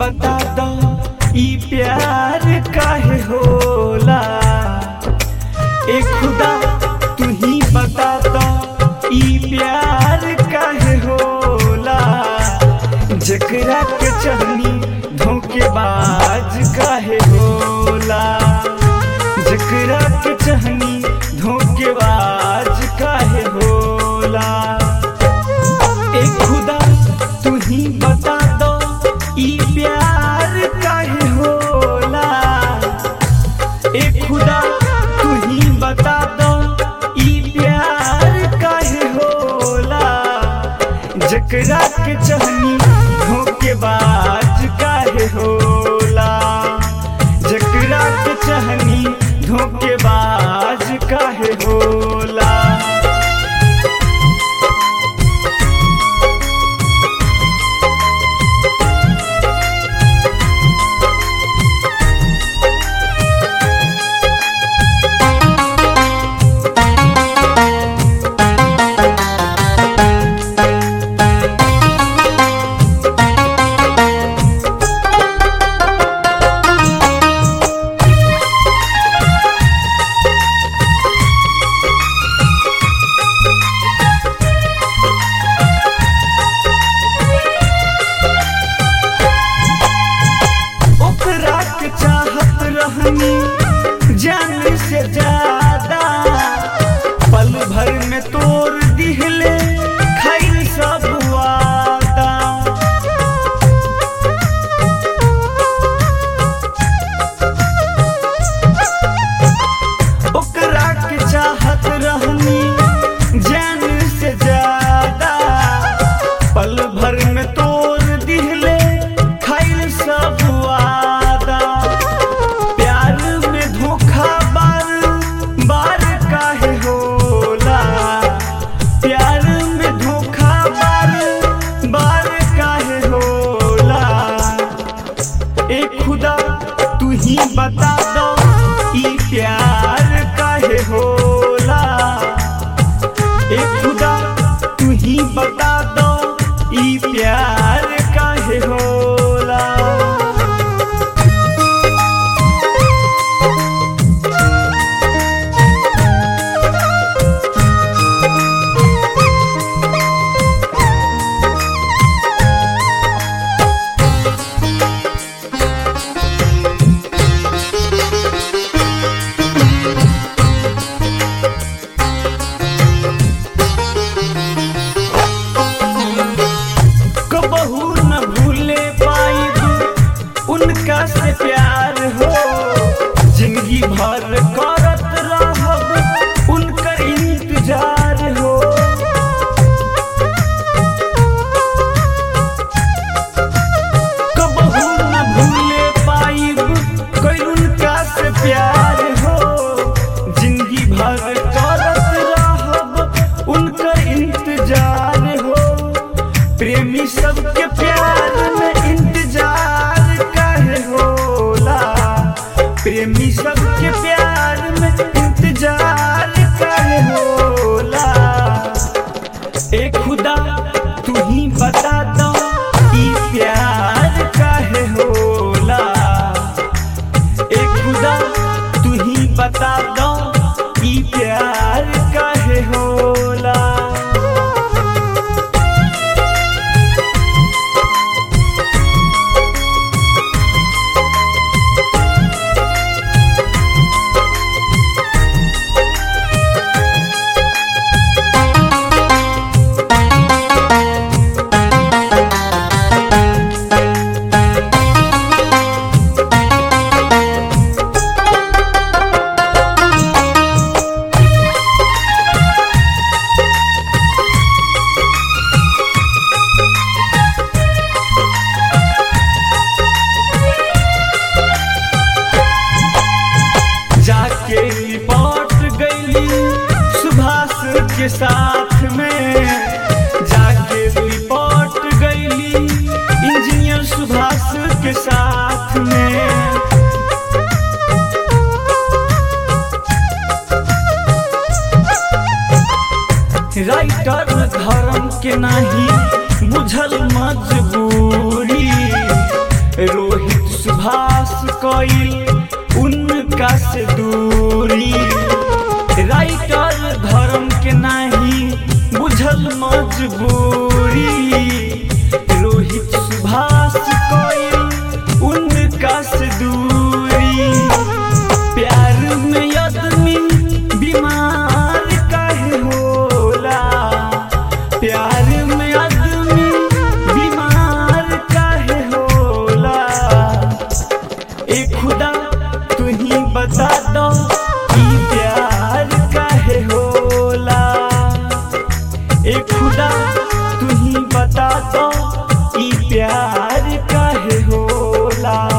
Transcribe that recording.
बता दो ई प्यार काहे होला ए खुदा तू ही बता दो ई प्यार काहे होला जकरा के चहनी धोखेबाज काहे होला जकरा के चहनी धोखेबाज काहे होला ए खुदा तू ही बता दो ई प्यार काहे होला ए खुदा तू ही बता दो ई प्यार काहे होला जकरा के चहनी धोखेबाज काहे होला जकरा के चहनी धोखेबाज काहे होला ओकरा के चाहत रहनी जान से ज्यादा पल भर में तोड़ दिहले खैर सब वादा ओकरा के चाहत रहनी जान से ज्यादा पल भर में तोड़ दिहले खैर सब वादा प्यार में धोखा बार बार काहे होला प्यार में धोखा बार बार काहे होला ए खुदा तू ही बता दो ई प्यार काहे होला ए खुदा तू ही बता दो ई प्यार काहे होला कबहू न भूले पाइब उनका से प्यार हो जिंदगी भर करत रहब उनकर इंतजार हो कबहू न भूले पाइब कोई उनका से प्यार हो जिंदगी भर करत रहब उनकर इंतजार हो प्रेमी सबके प्यार में इंतजार काहे होला प्रेमी सबके प्यार में इंतजार काहे होला ए खुदा तू ही बता दो ई प्यार काहे होला ए खुदा तू ही बता दो ई प्यार काहे होला जाके रिपोर्ट गईली सुभाष के साथ में जाके रिपोर्ट गईली इंजीनियर सुभाष के साथ में राइटर धर्म के नाही बुझल मजबूरी रो ए खुदा तू ही बता दो कि प्यार काहे होला ए खुदा तू ही बता दो कि प्यार काहे होला